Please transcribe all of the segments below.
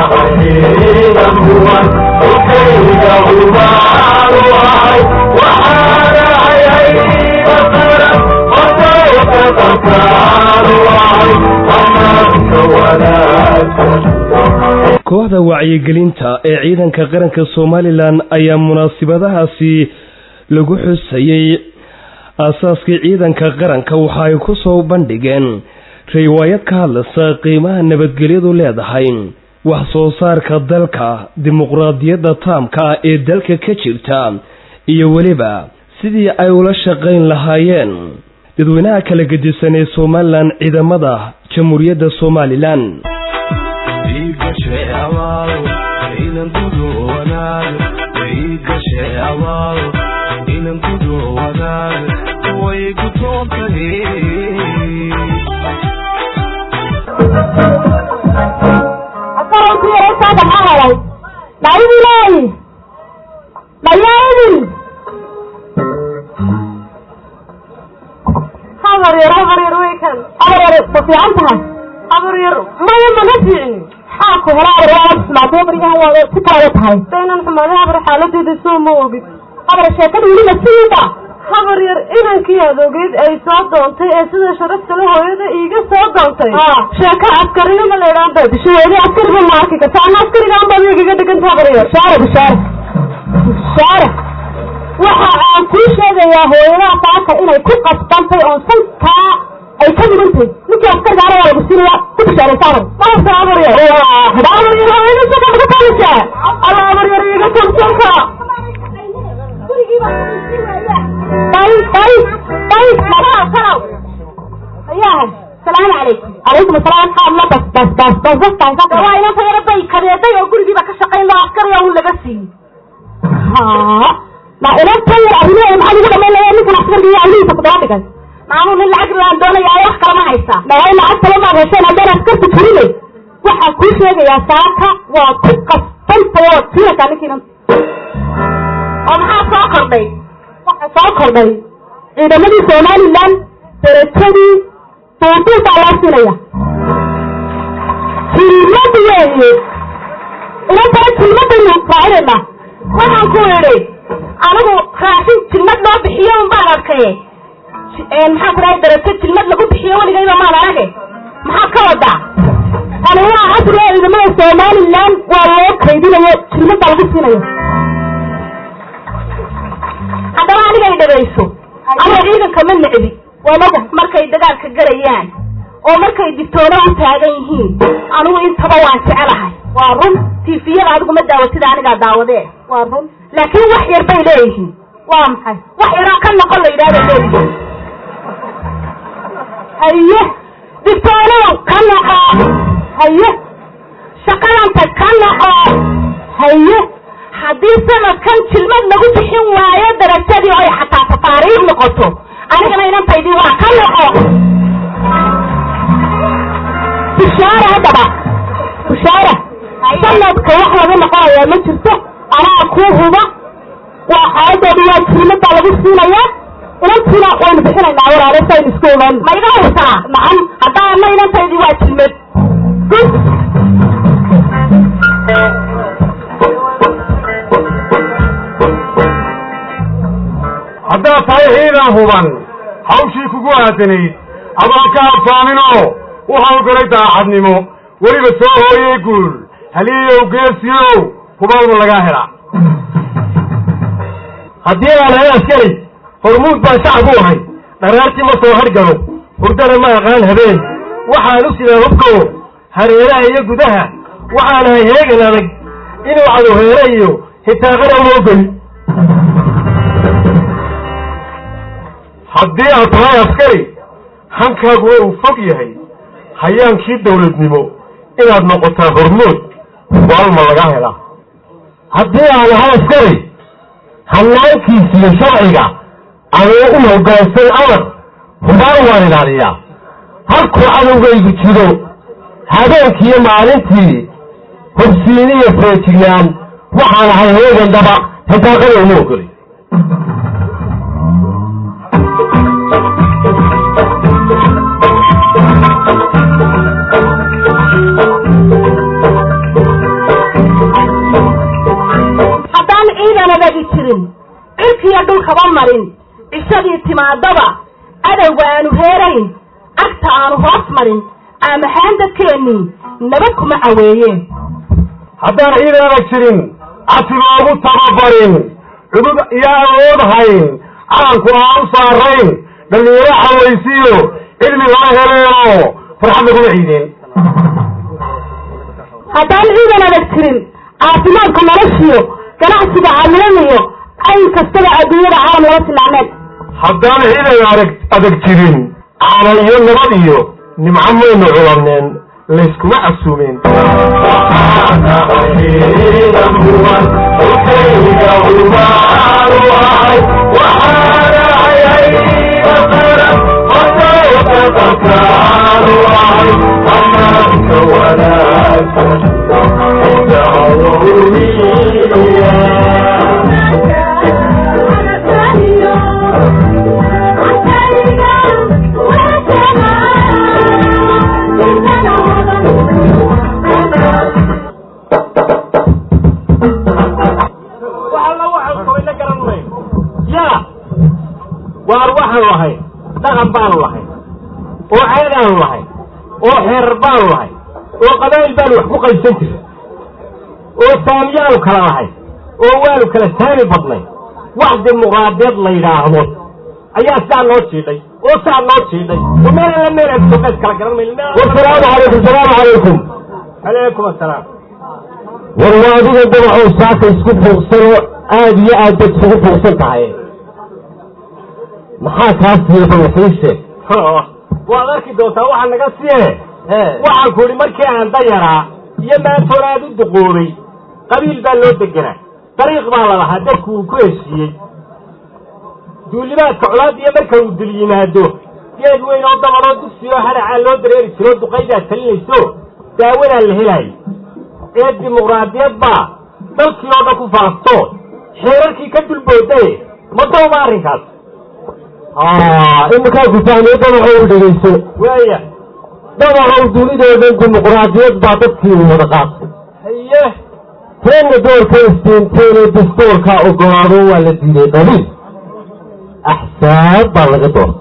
kooxda wacyigelinta ee ciidanka qaranka somalilan ayaa munaasibadahaasi lagu xusayey aasaaskii ciidanka qaranka waxa ay ku soo bandhigeen riwaayad ka hadlaysa qiimaha nabadgelyadu leedahay wax soo saarka dalka dimuqraadiyadda taamka ah ee dalka ka jirta iyo weliba sidii ay ula shaqayn lahaayeen dadweynaha kala gedisan ee somalilan ciidamada jamhuuriyadda somalilan habar yar habar yar way kan habar yar ma fiican tahay habar yar maya mana fiicin maxaa ku hela habar waa xumaatay habaryahan waa ku taada tahay daynan xumaaday habar xaaladeeda soo ma ogid habar sheekada weli ma siiba habar yar inankii adogeed ay soo doontay ee sida sharafta le hooyada iiga soo doontay sheeko askarina ma leedhaan bay disho weli askariba ma arki karta ana askarigaan baad igaga dhiganta habar yar shaare bishaare bishaare waxa aan kuu sheegayaa hooyadaha saaka inay ku qasbantay oo sankaa ay ka mudantay ninkii askargaana waa lagu siinaya ku bishaaraysaanay maasa habar yar habar yar hooyada saka uga taalisaa alla habar yar iiga togsanka bay bay bay madaa kalow ayahay salaamu calaykum calaykum asalaam xaad la bas bas bas bas bas bas bas waa inanta yara bay kadeeday oo gurigiiba ka shaqayn loo askariya un laga siiyey ha ma inanta yar arrimaha maxaad ugu dhamayn lahaa ninkan askargiiyo awlihiisa ku daba dhigay maamul nin lacag laan doonaya wax kalama haysaa dhaway lacag kale maad hesheen haddaan askarta turinay waxaan kuu sheegayaa saaka waa ku qasbantay oo tuurakaa ninkiinan oo maxaa soo kordhay waxa soo kordhay ciidamadii somalilan darajadii duuduubaa loo siinaya hilmad weeye inantana jilmadaynu raacinayna waxaan ku idhi anigu raashin jilmad loo bixiyo un baan arkaye maxaa ku dhahay darajo jilmad lagu bixiyo weligayba maan arage maxaad ka wadaa tani waa casriga ciidamada somalilan waa loo kaydinayo jilmadbaa lagu siinayo haddaba aniga ay dhagayso ama ciidanka ma necbi wanaga markay dagaalka galayaan oo markay digtoono u taagan yihiin anigu intaba waan jecelahay waa run tifiyada adigu ma daawatida anigaa daawadee waa run laakiin wax yar bay leeyihiin waa maxay wax yaroo ka noqon la yidhahda leeyihiin haye digtoonow ka noqo haye shaqadanta ka noqo haye haddii sanadkan jilmad lagu bixin waayo darajadii oy xataa tafaariikh noqoto anigana inantaydii waa ka noqo bishaara haddaba bishaara sanadka wax laga noqonayaa ma jirto anaa kuu huba waa xaaladooda waa jilmad baa lagu siinayaa inantiina waynu bixinaynaa walaale saynu isku ogaan ma iga hurtaa nacam haddaana inantaydii waa jilmad haddaad tahay ciidan huban hawshii kugu aadanayd adaan ka habsaaminoo u hawlgalay daacadnimo weliba soo hooyey guul haliyow geesiyow hubawda lagaa helaa haddii aan ahay askari hormuud baan shacab u ahay dharaartii ma soo hargalo hurdana ma aqaan habeen waxaan u sidaa hubko hareeraha iyo gudaha waxaan ahay heegan adag inuu cadoheere iyo hitaaqana uma ogoli haddii aad tahay askari hankaagu uu fog yahay hayaankii dawladnimo inaad noqotaa hormood waalma laga helaa haddii aan ahay askari hanaankiisiyo sharciga anuu u hoggaansan amar hubaan waan ilaaliyaa halkuu cadowgaygu jiro habeenkiiyo maalintii hobsiiniyo feejignaan waxaan ahay heegan dhaba hitaaqana uma ogoli marin cishadii timaadaba adowga aanu heerayn agta aanu hoos marin aamaxaan dadkeennii nabad kuma caweeyeen haddaan ciidan adag jirin casi loogu tababarin cudud iyo awood hayn calanku aan u saarayn dhallinyaro xawaysiyo cilmi loo heleeno farxad laguma ciideen haddaan ciidan adag jirin caafimaadka noloshiyo ganacsiga caalamiyo ayn kastaba adduunyada caalam laga sinacneed haddaan ciidan adag adag jirin calan iyo nabad iyo nimco maynu culaneen layskuma casuumeen waar waxaanu lahay dhaqan baanu lahay oo ceedaanu lahay oo xeerar baanu lahay oo qabaa'il baanu wax ku qaybsan jiray oo saamiyaanu kala lahay oo waanu kala saami badnay wax dimuqraadeed la yidhaahdo ayaa sidaa noo jiidhay oo sidaa noo jiidhay oo meel alla meel aan soqeys kala garan mayno wasalaamu calaykum salaamu calaykum calaykum assalaam war waa adiga dabaxow saaka isku fuuqsanoo aada iyo aad bad isugu fuuqsan tahay maxaa kaa siiya balaxiise waad arki doontaa waxaa naga siye waxaan ku idhi markii aan dayaraa iyo maantoon aad u duqoobay qabiil baa loo deganaa dariiq baa la lahaa dadku uu ku heshiiyey duulimaadka colaad iyo marka uu dul yimaado geed weyn oo dabanoo dugsioo hadhacaa loo dareeri jiroo duqaydaa talinayso daawadaa la helaayay ee dimuqraadiyad baa dalkii oo dhan ku faafto xeerarkii ka dulboodaye ma dawba arrinkaas iminkaa ku fahmay dabaxow dhegayso waaya dabaxow dunidoodan dimuqraadiyad baa dadkii wada qaatay haye teenna doorka istiinteene dastoorka ogolaado waa la diiday qabiil axsaab baa laga doortay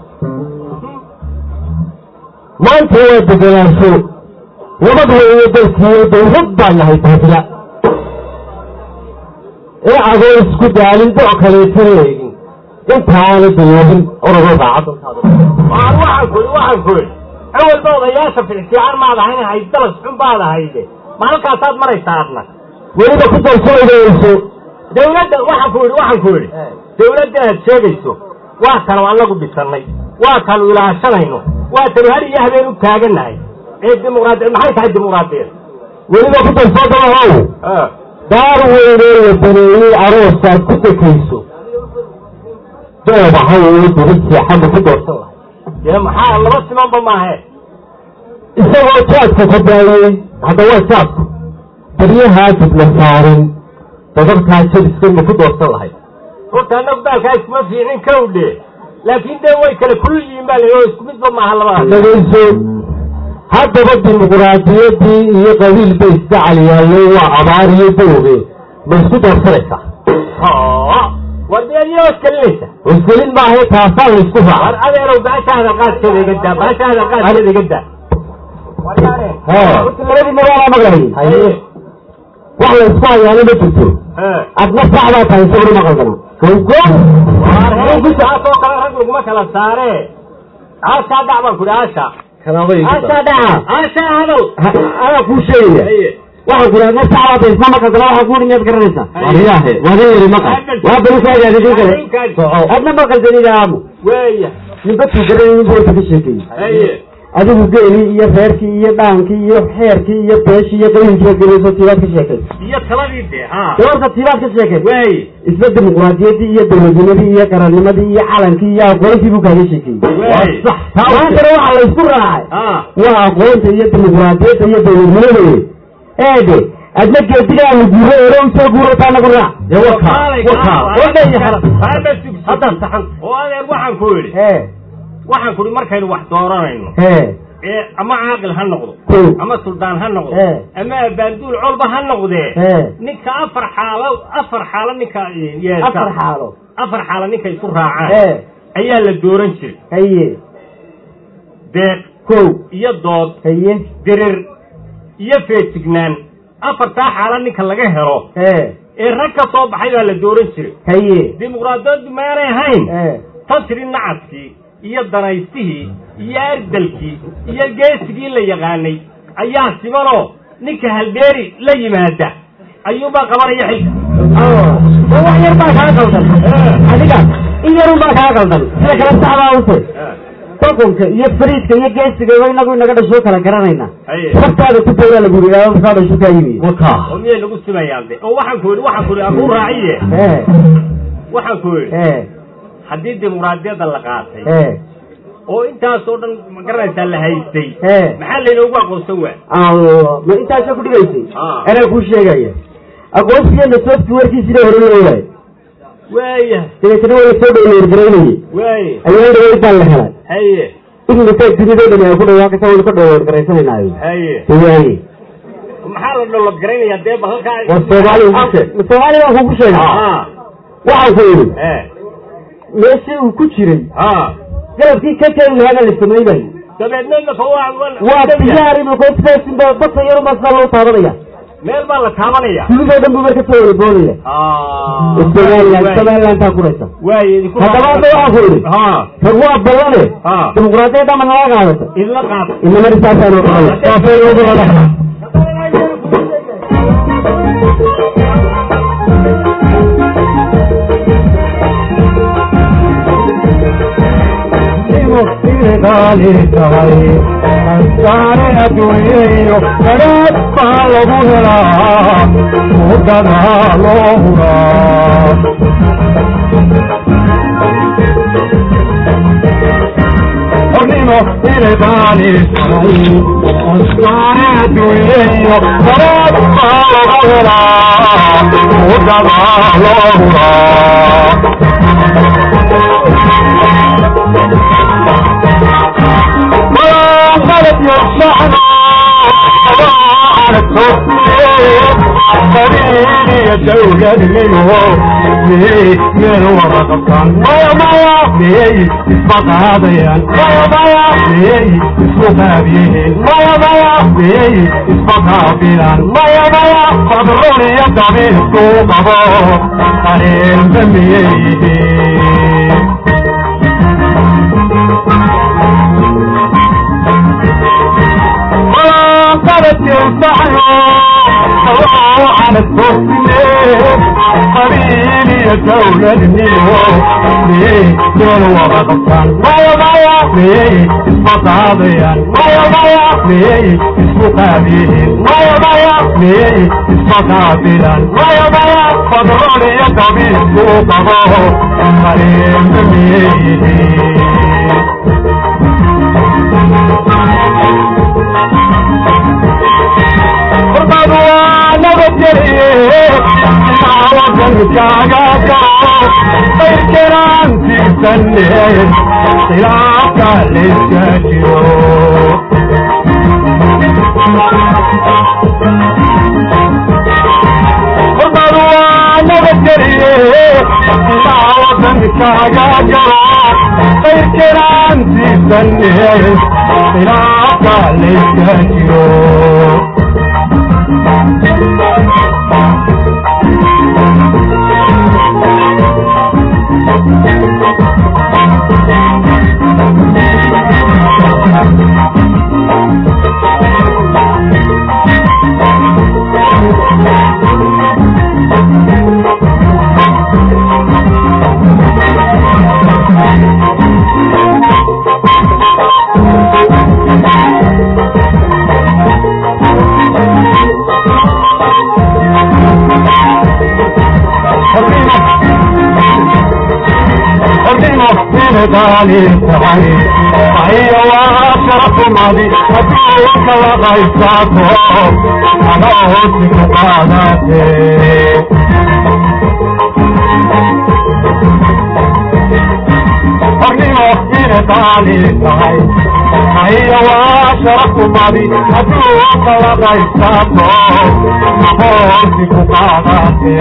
maanta waa degenaansho nabad weeye dalkiiyo dawlad baa nahay taasila ee adoo isku daalin do' kaleetana eegin intaana dayoobin orodoo daacaddantaada waan waxaan ku idhi waxaan ku idhi awalba odayaasha ficfiican maad ahayn hayd dalas xun baad ahayde ma halkaasaad maraysaa adna weliba ku darsoodayso dawladda waxaan ku idhi waxaan ku idhi dawladda aad sheegayso waa tanu annagu dhisannay waa tanu ilaashanayno waa tanu har iyo habeen u taagannahay ee dimuqraadi maxay tahay dimuqraadiyad weliba ku darsoo dabahow daar weynoo la baneeyey aroosaad ku dekayso doobaha weyo dibad seexadda ku doorsan lahay dee maxaa laba simanba maahe isagoo jaadka ka daayey hadda waa jaadku baryahaa dibna saarin dadabkaa jadiska ma ku doorsan lahay horta annagu baalkaa iskuma fiicin kawdhe laakiin dee way kale kulul yihiin baa la oo isku midba maaha labadaas dhegayso haddaba dimuqraadiyaddii iyo qabiil bay isdacal yaalleen waa abaar iyo dawge ma isku doorsanaysaa war dee adiyaa iskalinaysa iskelin maahae taasaan la isku war raaca adeerow baasha hadalqaadkeeda iga daa baasha hadalqaadkeeda iga daa horta labadii magaala maqlay haye wax la isku hayaana ma jirto adna sax baa tahay sawri ma qaldana aasoo kale rag laguma kala saare aashaa dhac baan ku idhi aasha aashaa dhaca aashaa hadal anaa kuu sheegaya haye waxaan ku idhi adna sax baa tahay isma ma qaldana waxaa kuuhi miyaad garanaysaa wariyaahe waada yeri maqal waa barukaagaadi kin kale adna ma qaldanida aamu weya ninbadkuu garanay nin boolka ka sheekeeyey haye adigu geelii iyo reerkii iyo dhaankii iyo xeerkii iyo beeshii iyo qabiilkii gelayso tiibaad ka sheekay iyo taladii dee ha doorta tiibaad ka sheekay wey isla dimuqraadiyaddii iyo dowladnimadii iyo qarannimadii iyo calankii iyo aqoontii buu kaaga sheekeeyey wey maantana waxaa la isku raacay ha waa aqoonta iyo dimuqraadiyadda iyo dowladnimada wey eede adna geedigaanu guuro ero usoo guurataa nagu raac dee wakaa wakaa hadda saxan oo adeer waxaan ku idhi hee waxaan ku idhi markaynu wax dooranayno hee ee ama caaqil ha noqdo Kow. ama suldaan ha noqdo Eh. ama abaanduul colba ha noqdee Eh. ninka afar xaalo afar xaalo ninka yeesha afar xaalo afar xaalo ninka isu raacaan ee ayaa la dooran jiray haye deeq kow iyo dood haye dirir iyo feejignaan afartaa xaalo ninka laga helo ee ee rag ka soo baxay baa la dooran jiray haye dimuqraadiyaddu maanay ahayn ee tasri nacadkii iyo danaystihii iyo ardalkii iyo geesigii la yaqaanay ayaa simanoo ninka halbeeri la yimaada ayuunbaa qabanaya xilka oo wax yar baa kaa qaldan adiga in yarun baa kaa qaldan sida kale saxdaa use boqonka iyo fariidka iyo geesiga wa inagu inaga dhasho kala garanayna Haye. sabtaada ku dawla lagu yidhahdo masaa dhasho kaa yimi oo miyay lagu simayaan de oo waxaan ku yidhi waxaan ku yidhi akuu raaciye ee waxaan ku yidhi ee haddii dimuqraadiyadda la qaatay ee oo intaasoo dhan ma garanaysaa la haystay ee maxaa laynoogu aqoonsan waa allah ma intaasa ku dhigaysay Ah. anaa kuu sheegaya aqoonsigeena softwarekiisina hore loo waayo waaya dabeetana waa lasoo dhowrgaraynayay waaya ayaan dhaweyd baan la helay haye ignisaa dunidoo dhan ay ku dhawaaqaysa waynu ka dhowrgaraysanaynayo haye waaye maxaa la dholad garaynayaa dee ba halkaa war soomaaliya ugu sheeg soomaaliya baan kugu sheegay Ah. waxaan ku yidhi Eh. meeshii uu ku jiray Ah. galabkii ka keeni lahaana la samaynayo dabeedna naka waa waa diyaar inuu koofsaasinba badka yarunbaa sidaa loo taabanaya meel baa la taabanaya dunidoo dhan buu marka soo wada boodaya Ah. somaliland Waay. somalilantaa kuraysa waay idinku haddaba hadda waxaan ku yidhi ha rag waa ballane ha dimuqraadiyadda ma nala qaadata idla qaad inamari saasaanu qabaya muftidaali tahay ansaare adduunyeyo daraad baa lagu helaa muddada loo huraa hornimo iridaali tahay ansaare adduunyeyo daraad baa lagu helaa muddada loo huraa غلط يصحنا على التوفيق خليني يا دولة منه ليه من ورا غلطان ويا مايا ليه اسمك هذيان ويا مايا ليه اسمك هذيان ويا مايا ليه اسمك هذيان ويا مايا فضلوني يا دمي السوق ابو قريب بميتي قالت ينفعني على التوفيق قريني يا دولة النيو ليه دول ورا غلطان مايا مايا ليه اسمك عضيان مايا مايا ليه اسمك هذيان مايا مايا ليه اسمك عضيان مايا مايا فضلوني يا طبيب سوق ابوه قريب بميتي Thank you. ضالي تعالي هي واشرف ماضي أبيك وغيصاته على وسط قاداتي أرني وحين ضالي تعالي هي واشرف sharafumadi hadduu qalaqaysato aqoonsi ku qaadate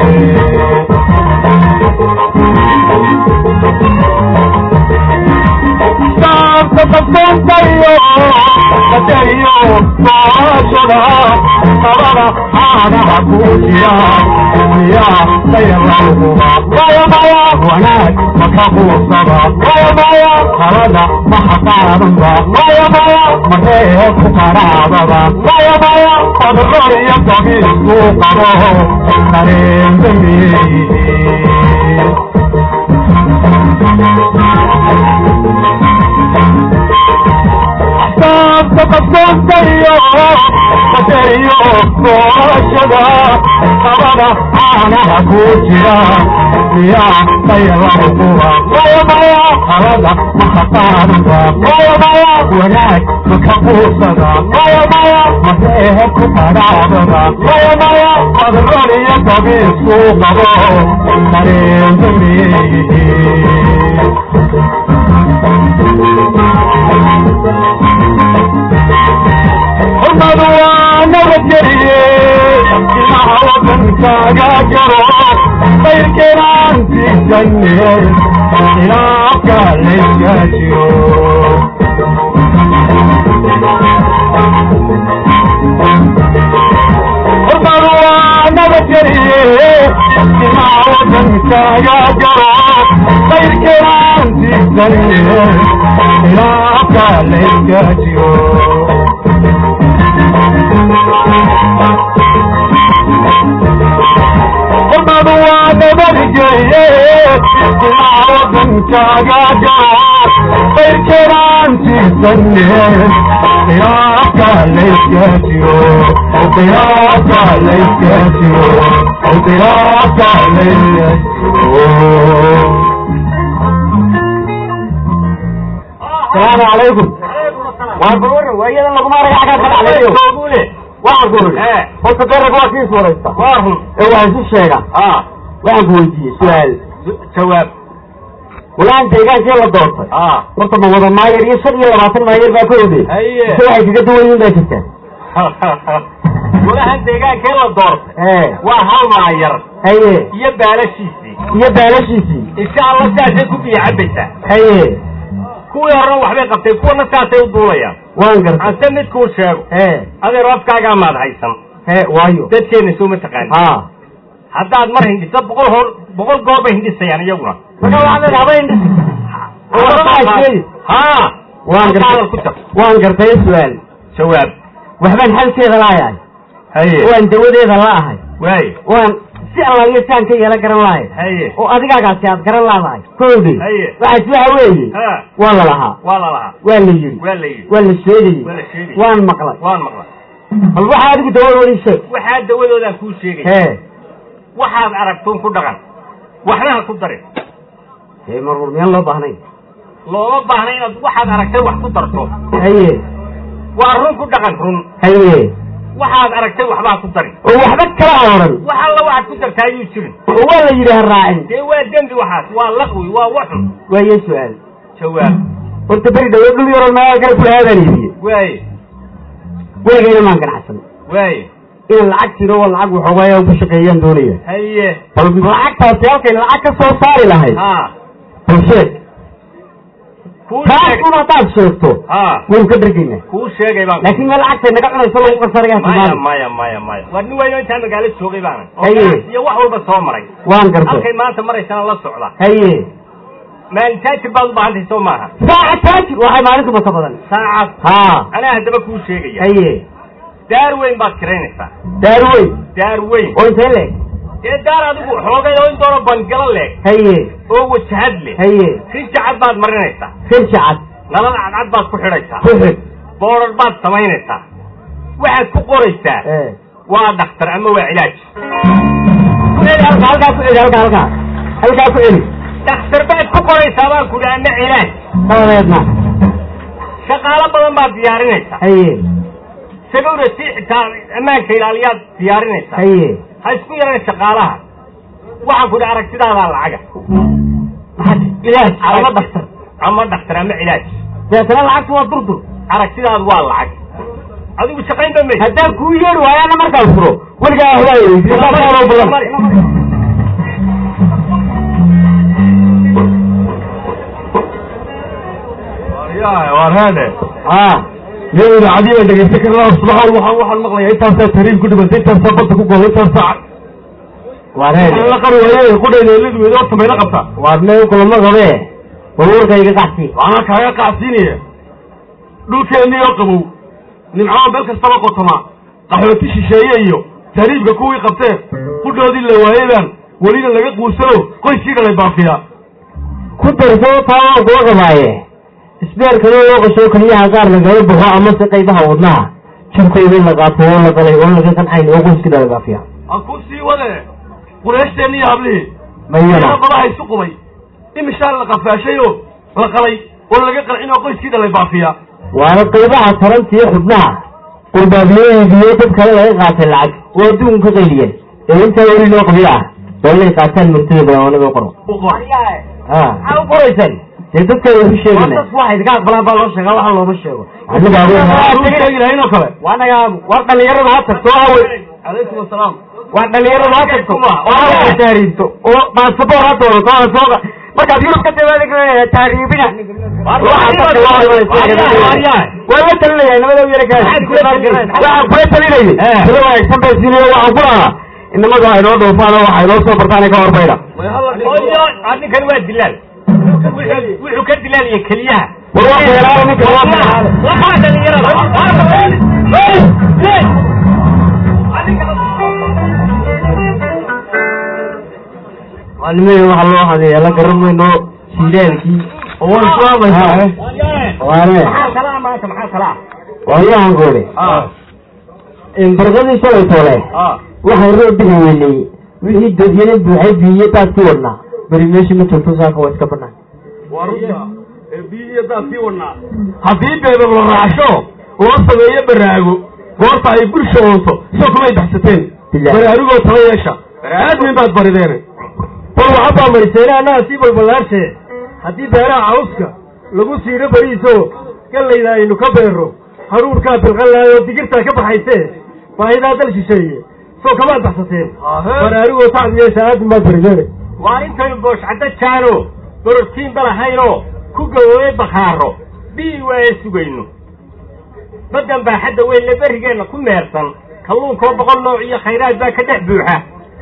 saabta qabsantayo qadariyo doorashada qabada caanaha ku jira miyaa sayarauhuba maya maya wanaag maka quusaba maya maya qalada maha qaadanba maya maya maree ku qaraababa maya maya qadro iyo dabiisku qabo qareen dambeeyihiin saabta qabsantayo qadariyo doorashada qabada caanaha ku jira miyaa sayarauhuba maya maya qalada maha qaadanba maya maya wanaag maka quusada maya maya maree ku qaraababa maya maya qadro iyo dabiisku qabo qareen dambeeyihiin xurmadu waa nabadgeliye ilmaha wadankaaga jaro qayrkenaantiisanye khilaafka layska jiro xurmadu waa nabadgeliye ilmaha wadankaaga jaro qayrkenaantiisanye khilaafka layska jiro xurmadu waa nabadgeye ilaa wadankaaga jaro qayrkenaantiisanye khilaafka layska jiro khilaafka layska jiro khilaafka layska jiro salaamu calaykum waa gurur waayadan laguma arag xaggaad ka dhacdayo waxaan ku uri horta darag waa kiis waraysta ee waa isu sheega waxaan ku weydiiyey su-aal jawaab walaan deegaankii la doortay horta ma wada maayar iyo shan iyo labaatan maayar baa ka ode ise waxay kaga duwan yihiin baa jirtaa walahan deegaankee la doortay ee waa hal maayar haye iyo baalashiisii iyo baalashiisii insha allah sidaasay ku biyo cabaysaa haye kuwii horena waxbay qabtay kuwana saasay u duulayaan waan gartay anse midkuu sheego ee adeer afkaagaa maad haysan ee waayo dadkeenna soo ma taqaani ha haddaad mar hindhiso boqol hor boqol goor bay hindhisayaan iyaguna marka waxaad habayn haa waan halkaadan ku gartay tar waan gartay su-aal jawaab waxbaan xalkeeda laayahay haye waan dawadeeda la'ahay waaye waan si allaaliyo saan ka yeelan garan lahay haye oo adigaagaasi aad garan laadahay kowdi Haye. waxaas waxa weeye ha waa la lahaa waa la lahaa waa la yidhi waa la yidhi waa la sheegayey waa la sheegay waan maqlay waan maqlay bal waxaa adigu dawadoodii sheeg waxaa dawadoodaan kuu sheegay hee waxaad aragtuun ku dhaqan waxna ha ku darin hee marwar miyaan loo baahnayn looma baahna inaad waxaad aragtay wax ku darto haye waa run ku dhaqan run haye waxaad aragtay waxbaa ku darin oo waxba kala ha odhan wax alla waxaad ku dartaa ayuu jirin oo waa la yidhi ha raacin dee waa dembi waxaas waa laqwi waa waxun waaye su-aal jawaab horta beri dhawo dhul yaroon meelaha kale kula haabaan iibiye waaye weligayna maan ganacsan waaye in lacag jiro oo lacag waxoogaaya ku shaqeeyaan doonaya haye bal lacagtaasi halkay lacag ka soo saari lahayd ha bal sheeg kuu taas sheeg un haddaad sheegto ha waynu ka dhergaynaa kuu sheegay baan laakiin meel lacagtay naga cunayso lagu qarsanayaa maya tilmaami maya maya maya waa nin weyno intaa magaalo joogay baanan oo Haye. ganacsi iyo wax walba soo maray waan gartay halkay maanta maraysana la socda haye maalintaajir baad u baahantahay soo maaha saaca taajir waxay maalintu masa badan saacad haa anaa haddaba kuu sheegaya haye daar weyn baad kiraynaysaa daarweyn daar weyn oo intee leeg dee daar adigu xoogay oo in doono bangalo leeg haye oo wajahad leh haye rijacad baad marinaysaa firja cad nalal cadcad baad ku xidhaysaa ku xig boodhar baad samaynaysaa waxaad ku qoraysaa ee waa dhakhtar ama waa cilaaj ku celi halka halkaa ku celi halka halkaa halkaa ku celi dhakhtar baad ku qoraysaa baan ku dhi ama cilaaj dabadeedna shaqaalo badan baad diyaarinaysaa haye sagowna si xitaa ammaanka ilaaliyaad diyaarinaysaa haye ha isku yaraan shaqaalaha waxaan ku dhi aragtidaadaa lacaga maxaa ilaaj ama dhaktar ama dhakhtar ama cilaaj deetana lacagtu waa durdur aragtidaadu waa lacag adigu shaqayn dambe haddaan kuu yeedhi waayaana markaan furo weligaa ahdaa waar heede ha nin idaacadii baan dhegeysan karnaa subaxan waxaan waxaan maqlayaa intaasaa tariib ku dhimantay intaasaa badda ku goday intaasaa waareen la qari waaye qudhayda eladu weyd horta mayla qabtaa waarne kulama qabe warwarkayga qacsi waxaan kaaga qacsiinaya dhulkeennii oo qabow nimcada meel kastaba qotoma qaxooti shisheeye iyo tariibka kuwii qabteen qudhoodii la waayadaan welina laga quusano qoyskii dhalay baafiya ku darso taa waan kuga qabaaye isbeerkana loo qasho keliyaha qaar lagala baxo amase qaybaha wadnaha jabkayda in la qaato oo la qalay oo laga qancayn oo qoyskii dhala baafiya ha ku sii wade qureeshteenni iyo hablihii mayana ina badaha isu qubay imishaan la qafaashay oo la qalay oo laga qancin oo qoyskii dhalay baafiya waana qaybaha taranta iyo xubnaha qurbaabiyahiiyo dad kale laga qaatay lacag oo adduun ka qayliyeen ee intaa weli loo qabiyo ah waa inay qaataan murtida badan naga qoro ha maxaa u qoraysaan dee dadka ku sheegina waxay idinka aqbalaan baa loo sheegaa waxa looma sheego sheegi lahayn oo kale waanaga war dhalinyarada ha tagto hawe calaykum asalaam war dhalinyarada ha tagto waa taariibto oo baasaboor ha doonato ha sooga markaad yurub ka timaada taariibina waa la talinaya nabada yara kaa waxaan kula talinayay sida wanaagsan bay siinayo waxaan ku lahaa inamadu ha inoo dhoofaan oo waxa inoo soo bartaan ka horbayda ninkan waa dilaal wuxuu ka dilaalaya keliyaha war waa beeraala ninkan waa beeraala maalmihii waxaa loo hadeeya la garan mayno siilaalkii oo waan islaamaysaa waane waayahan goole barqadii shalay toole waxay roo digi weynay wixii dodyana buuxay biiyo daad ku wadnaa beri meeshii ma joogto saaka waa iska banaan waa runta ee biyo iyo daad sii wadnaa haddii beeber la raacsho loo sameeyo baraago goorta ay bulsha oonto soo kumay baxsateen baraarugoo tala yeesha aadmin baad barideen bal waxabaa mariseene annaga sii balballaarse haddii beeraha cawska lagu siidho beriiso gallayda aynu ka beero haruurkaa bilqanlaayoo digirtaa ka baxayse baahidaa dal shisheeye soo kamaad baxsateen baraarugoo tacab yeesha aadmin baad bariseene waa intaynu booshcaddo jaano borotiinba lahaynoo ku gaboobay bakhaaro bii waaye sugayno baddan baaxadda weynle berrigeenna ku meersan kalluunkoo boqol nooc iyo khayraad baa ka dhex buuxa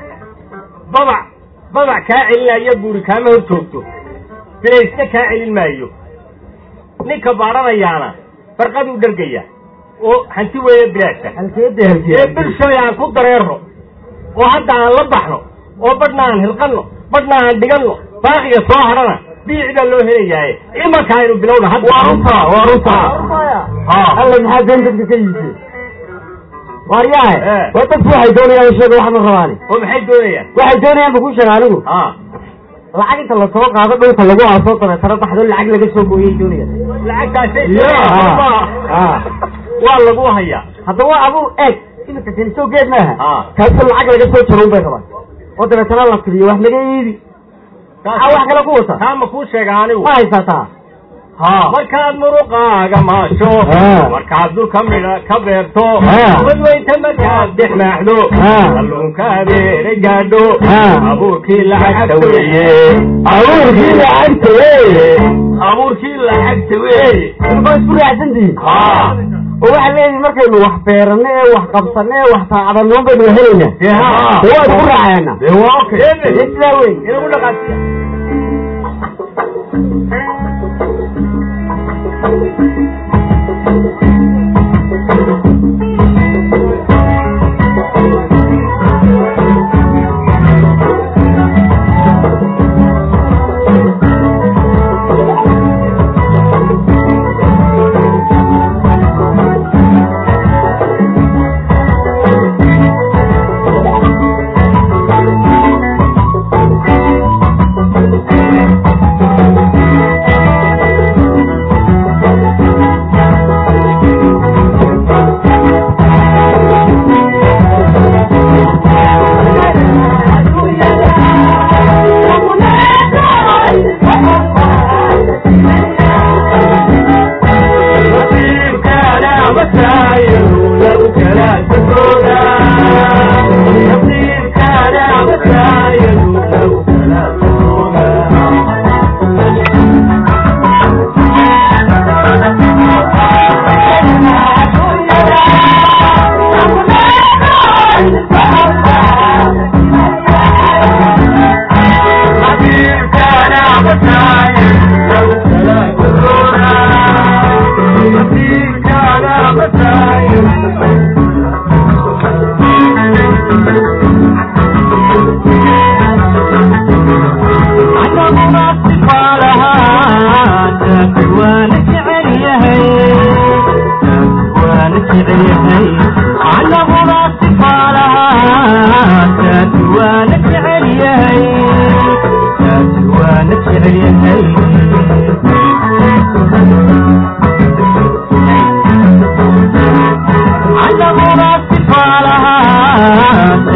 babac babac kaa celinaya buuri kaama hor joogto bilaysna kaa celin maayo ninka baadhanayaana barqaduu dhargaya oo hanti weeye bilaasha halkeeda ee bulshooy aan ku dareerno oo hadda aan la baxno oo badhna aan hilqanno badhna aan dhiganno baaqiga soo hadhana biici baa loo helayaaye imanka aynu bilowna hadda waa runta waa runta alla maxaa been dadka ka yiisee waaryahe Eh. waa dadku waxay doonayaan sheega wax ma rabaani oo maxay doonayaan waxay doonayaan ba ku sheega anigu ha lacag inta lasoo qaado dhulka lagu aasoo dabeetana baxdo lacag laga soo gooyay doonayaan lacagtaasay Ah. waa lagu hayaa hadda waa aduu eeg iminka keni soo geed maaha Ah. kaasoo lacag laga soo jaro un bay rabaan oo dabeetana la tiriyo wax laga iibi maxaa wax kale ku wata taa ma kuu sheega anigu ma haysataa markaad muruqaaga maasho Ah. markaad dhulka midha ka beerto Ah. wadweynta markaad dhex maaxdo Ah. kalluunka abeere gaadho Ah. abuurkii lacagta weeye abuurkii lacagta weeye abuurkii lacagta weeye ilma isku raacsantihiin ha oo waxaa leedihi markaynu wax beerano ee wax qabsano ee wax taacadano baynu helaynaa Dee haa. dee waa isku raaceena dee waa okay dee sidaa wey inagu dhaqaasiya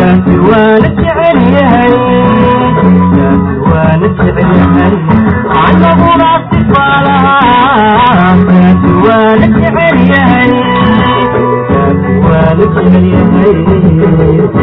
waana jecel yahay waana jecel yahay anaguna sifaalahaa waana jecel yahay waana jecel yahay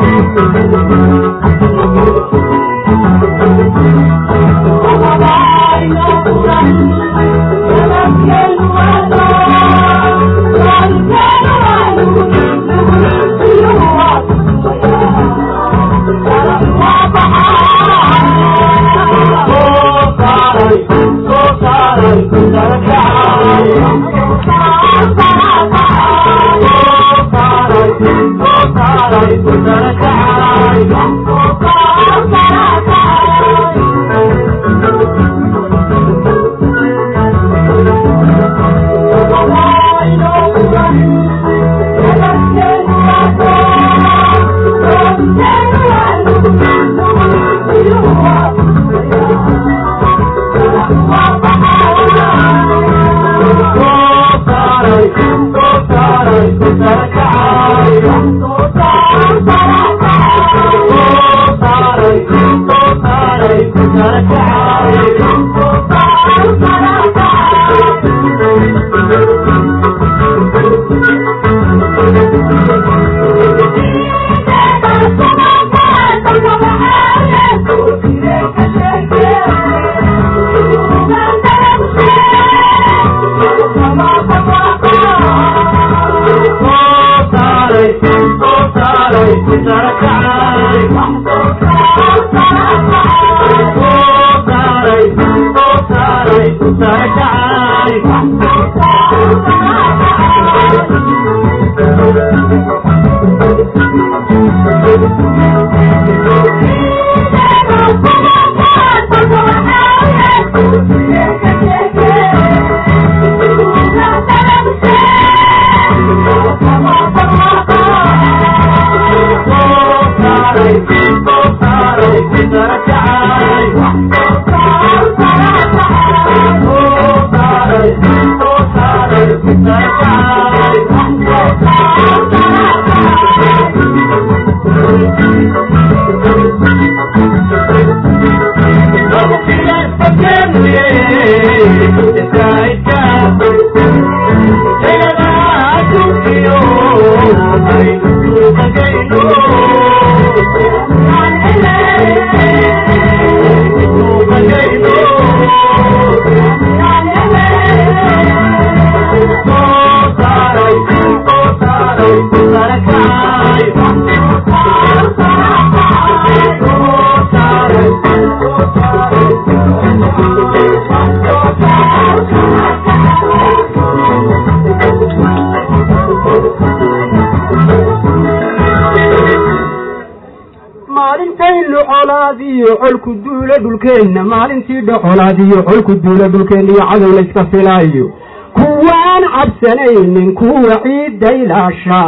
maalintaynu colaadiyo colku duula dhulkeenna maalintii dhocolaadiyo colku duula dhulkeenna iyo cadow layska filaayo kuwaan cabsanaynin kuwa ciidda ilaasha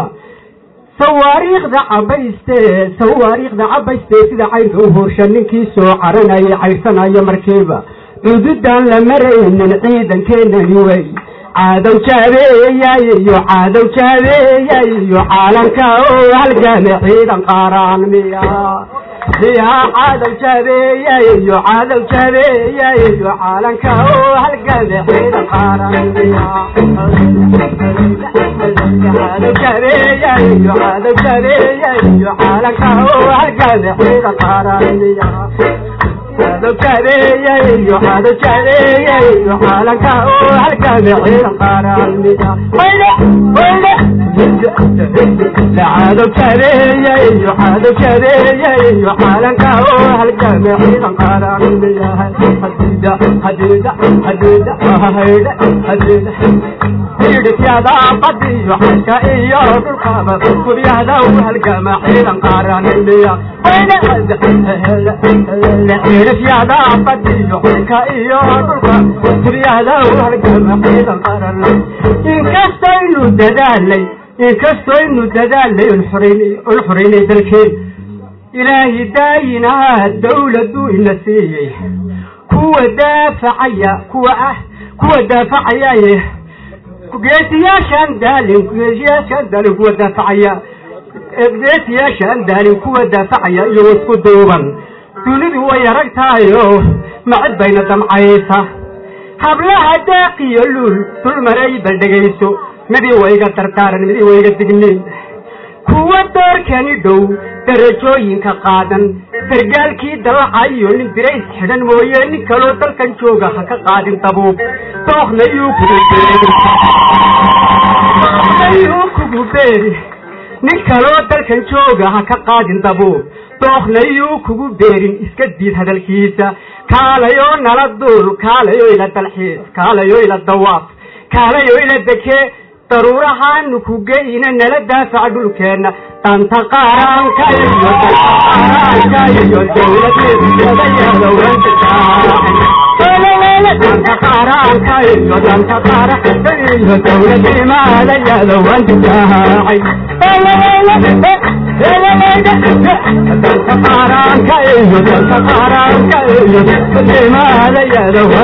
sawaariikhda cabayste sawaariikhda cabayste sida cayrka u horsha ninkii soo caranaya cayrsanaya markiiba cududaan la maraynin ciidankeenani wey caadow jaabeeyay iyo caadow jaabeeyay iyo caalanka oo halgame ciidan qaaraan miya miya caadow jaabeeyay iyo caadow jaabeeyay iyo caalanka oo halgame ciidan qaaraan miya caadow jaabeeyay iyo caadow jaabeeyay iyo caalanka oo halgame ciidan qaaraan miya caadow jaabeeyay iyo caadow jaabeeyay iyo caalanka oo halgame ciidan qaaraan miya wayne wayne cadow jaabeeyay iyo cadow jaabeeyay iyo caalanka oo halgame ciidan qaaraan miyahay hadida hadida hadida haydhe hadida hidhisyada badiyo xalka iyo dhulkaba guryahda u halgama ciidan qaaraan miya wayne hidhisyada badiyo xalka iyo dhulka guryahda u halgama ciidan qaaraan inkastaynu dadaalay inkastaynu dadaalay un xoreynay dalkeen ilaahi daayinaha dawladuu ina siiyey kuwa daafacaya kuwa ah kuwa daafacaya geesiyaashaan daalin geesiyaashaan daalin kuwa daafacaya geesiyaasha aan daalin kuwa daafacaya iyo isku duuban dunidu way arag tahayo macid bayna damcaysa hablaha daaqiyo luul dulmaray bal dhegayso midii wayga dardaaran midii wayga digniin kuwa doorkani dhow darajooyinka qaadan sargaalkii dalacayo nin dirays xidhan mooye nin kaloo dalkan jooga ha ka qaadin dabuub dooknayuu kugu beerinayuu kugu beeri nin kaloo dalkan jooga ha ka qaadin dabuub dooknayuu kugu beerin iska diid hadalkiisa kaalayo nala duul kaalayo ila dalxiis kaalayo ila dawaaf kaalayo ila dekee daruurahaanu ku geyna nala daafaca dhulkeenna danta qaranka iyo qaranka iyo dawladnimada qaranka iyo danta qaranka iyo dawladnimada yada waan difaacay danta qaranka iyo danta qaranka iyo dawladnimada yada waan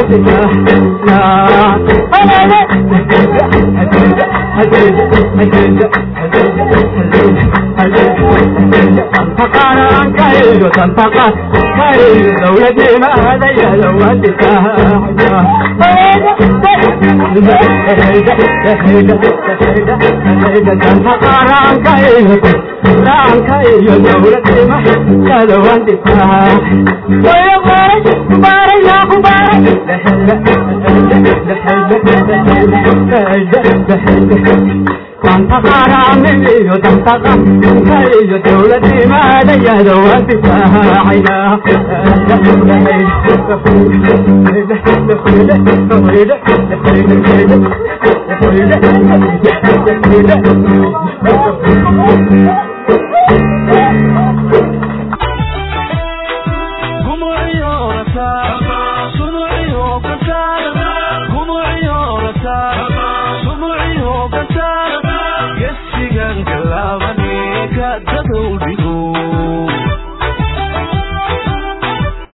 difaacay dawladnimada yada waan danta qaranimiyo danta qaranka iyo dawladnimada yada waan difaacayna Yes, she can love me, got the